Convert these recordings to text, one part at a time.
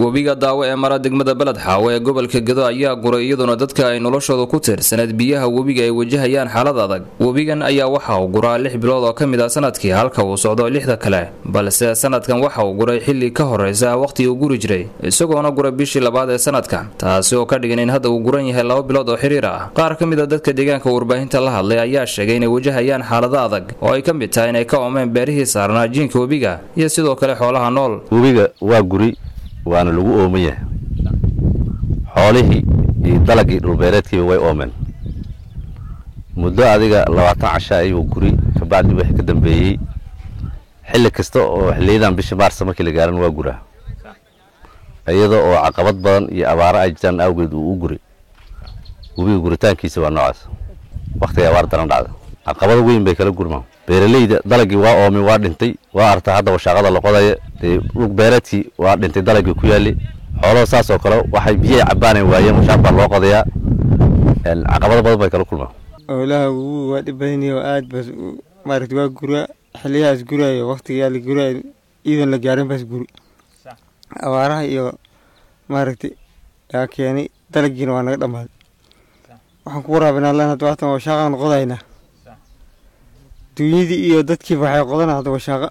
webiga daawo ee mara degmada beled xaawo ee gobolka gedo ayaa guray iyadoona dadka ay noloshooda ku tiirsaneed biyaha webiga ay wajahayaan xaalad adag webigan ayaa waxa uu guraa lix bilood oo ka mid ah sanadkii halka uu socdo lixda kale balse sanadkan waxa uu guray xilli ka horeysa waqhtii uu guri jiray isagoona guray bishii labaad ee sanadkan taasi oo ka dhigan in hadda uu guran yahay laba bilood oo xiriir ah qaar ka mid a dadka deegaanka warbaahinta la hadlay ayaa sheegay inay wajahayaan xaalado adag oo ay ka mid tahay inay ka oomeen beerihii saarnaa jiinka webiga iyo sidoo kale xoolaha nool webiga waa guri waana lagu ooman yahay xoolihii iyo dalagii dhulbeereedkiiba way oomeen muddo adiga labaatan casha ayuu guri kabacdi wixii ka dambeeyey xilli kasta oo xiliyadan bisha maarsa markii la gaaran waa guraa iyada oo caqabad badan iyo abaaro ay jiraan awgeed uu u guri webiga guritaankiisa waa noocaas wakhtiga abaar daran dhacda caqabado weyn bay kala gurmaan beeraleyda dalagii waa oomi waa dhintay waa artaa hadda washaaqada la qodaya dee dhul beereedkii waa dhintay dalagii ku yaali xoolaha saas oo kale waxay biyahay cabaanay waayeen washaaq baa loo qodayaa caqabado badan bay kala kulmaan oolaha wugu waa dhib badan yahay oo aad bas maaragta waa guraa xiliyahaas guraayo waqtigaa la guraayo iidan la gaarin baas guri abaaraha iyo maaragtay yaa keenay dalagiina waa naga dhammaaday waxaan ku waraabinaa lan hadda waatan washaaqaan qodaynaa duunyadii iyo dadkiiba waxay qodanaa hadda washaaqa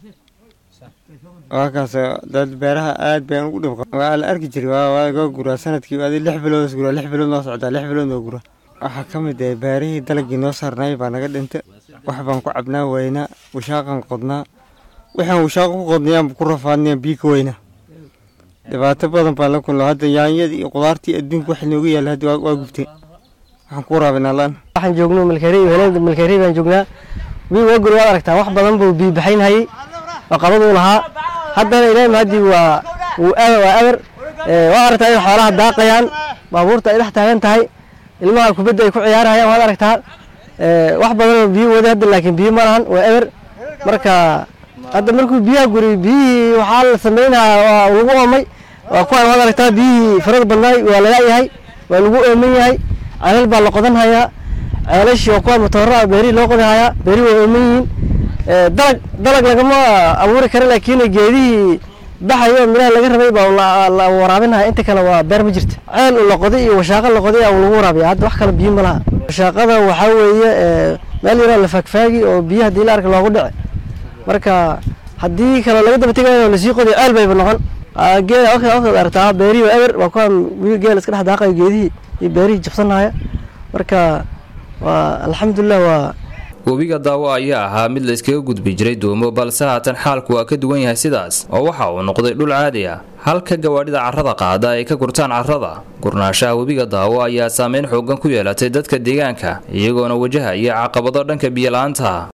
waa kaas dad beeraha aad baan ugu dhib waa la arki jiray waa waa guraa sanadkii adi lix bilood guraa lix bilood noo socdaa lix bilood noo guraa waxaa ka mid ah beerihii dalagii noo saarnaay baa naga dhintay wax baan ku cabnaa waynaa washaaqaan qodnaa waxaan washaaqo ku qodnayaan ku rafaadnayaan biyo ka weynaa dhibaato badan baan la kulno hadda yaanyadii iyo qudaartii adduunka wax nooga yaalla hadda waa gubtay waxaan ku waraabinaa laan waxaan joogno malkari heleenda malkari baan joognaa bii waa guri waad aragtaa wax badan buu biyo baxaynhayay oo qabaduu lahaa haddana ilaahi mahadii waa wuu waa eber waa aragtaa in xoolaha daaqayaan baabuurta ay dhex taagan tahay ilmaha kubadda ay ku ciyaarahayaan waad aragtaa wax badanoo biyo wada hadda laakiin biyo ma lahan waa eber marka hadda markuu biyaha guri biyihii waxaa la samaynahaa waa lagu oomay waa kuwaan waad aragtaa biyihii farada badnaay waa laga yahay waa lagu ooman yahay ceelal baa la qodan hayaa ceelashii waa kuwaan matoora beerihii loo qodi hayaa beerihi waa ooman yihiin dalag dalag lagama abuuri kara laakiin geedihii baxayo midhaha laga rabay baa la waraabinaya inta kale waa beer ma jirta ceel la qoday iyo washaaqo la qoday lagu waraabiya hadda wax kale biyo ma laha washaaqada waxaa weeye meel yaroo la faagfaagi oo biyo haddii la arka loogu dhici marka haddii kale laga daba tegayo lasii qoday ceel bayba noqon geed aragtaa beerihii waa eber waa kuwaan geel iska dhex daaqayo geedihii iyo beerihii jabsanaya marka waa alxamdulilah waa webiga daawo ayaa ahaa mid la iskaga gudbi jiray duumo balse haatan xaalku waa ka duwan yahay sidaas oo waxa uu noqday dhul caadi ah halka gawaadhida carrada qaada ay ka gurtaan carrada gurnaanshaha webiga daawo ayaa saameyn xoogan ku yeelatay dadka deegaanka iyagoona wajahaya caqabado dhanka biyola'aanta